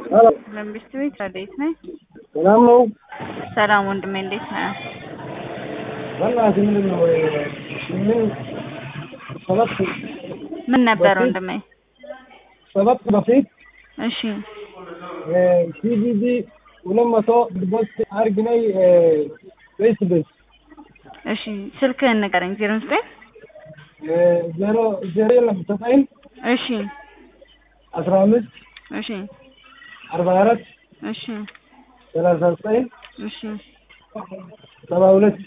መንግስት ቤት እንዴት ነህ? ሰላም ነው። ሰላም ወንድሜ እንዴት ነህ? በእናትህ ምንድን ነው ምን ሰባት ምን ነበር በፊት- ወንድሜ? ሰባት በፊት እሺ ሲቪዲ ሁለት መቶ ዲፖዚት አድርግ ነይ ቤስ ቤስ እሺ ስልክህን ንገረኝ። ዜሮ ዘጠኝ ዜሮ ዜሮ የለም ዘጠኝ እሺ አስራ አምስት እሺ አርባ አራት እሺ ሰላሳ ዘጠኝ እሺ ሰባ ሁለት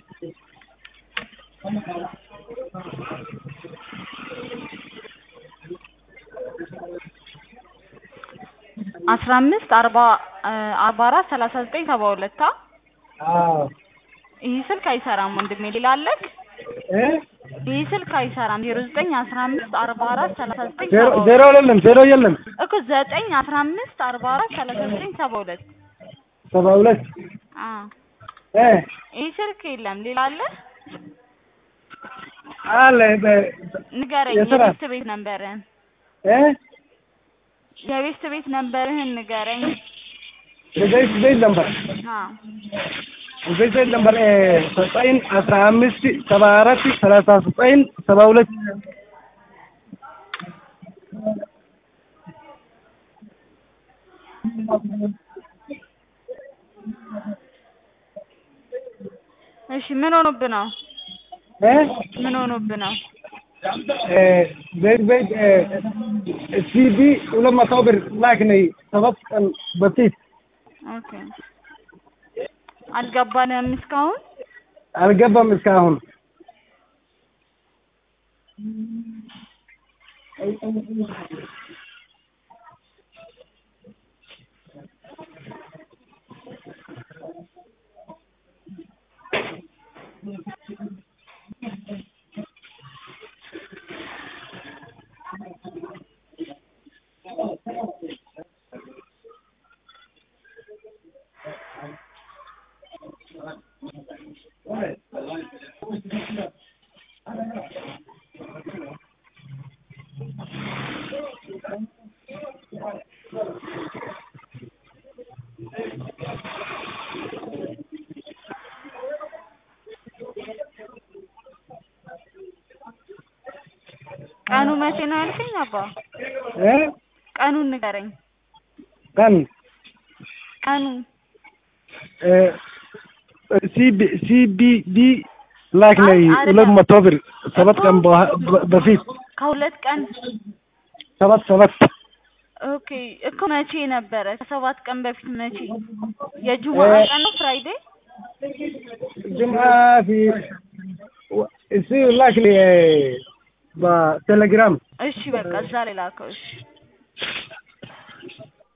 አስራ አምስት አርባ አርባ አራት ሰላሳ ዘጠኝ ሰባ ሁለት አ አዎ ይህ ስልክ አይሰራም ወንድሜ ሌላ አለክ? እ ይህ ስልክ አይሰራም። ዜሮ ዘጠኝ አስራ አምስት አርባ አራት ሰላሳ ዘጠኝ ዜሮ ሰባ ዜሮ ሁለት የለም ዜሮ የለም እኮ ዘጠኝ አስራ አምስት አርባ አራት ሰላሳ ዘጠኝ ሰባ ሁለት ሰባ ሁለት አ እ ይህ ስልክ የለም ሌላ አለ? አለ በ- ንገረኝ የስራ- የቤት ቤት ነንበርህን እ የቤት ቤት ነንበርህን ንገረኝ። ቤት ቤት ነበር አ ቤት ቤት ነበር ዘጠኝ አስራ አምስት ሰባ አራት ሰላሳ ዘጠኝ ሰባ ሁለት እሺ ምን ሆኖብህ ነው? እ ምን ሆኖብህ ነው? ቤት ቤት ሲዲ ሁለት መቶ ብር ላክ ነይ ሰባት ቀን በፊት ኦኬ አልገባንም እስካሁን። አልገባም እስካሁን ቀኑ መቼ ነው ያልከኝ አባ? እ ቀኑን ንገረኝ። ቀን ቀኑ ሲቢ ሲቢዲ ላክ አይ ነይ አይደለም። ሁለት መቶ ብር ሰባት ቀን በኋ- በ- በፊት ከሁለት ቀን ሰባት ሰባት ኦኬ እኮ መቼ ነበረ? ከሰባት ቀን በፊት መቼ? የጁማ እ- ቀን ነው ፍራይዴ? ጅምዓ ፊ እሱ ላክ ነይ በቴሌግራም እሺ በቃ እዛ ላይ ላከው። እሺ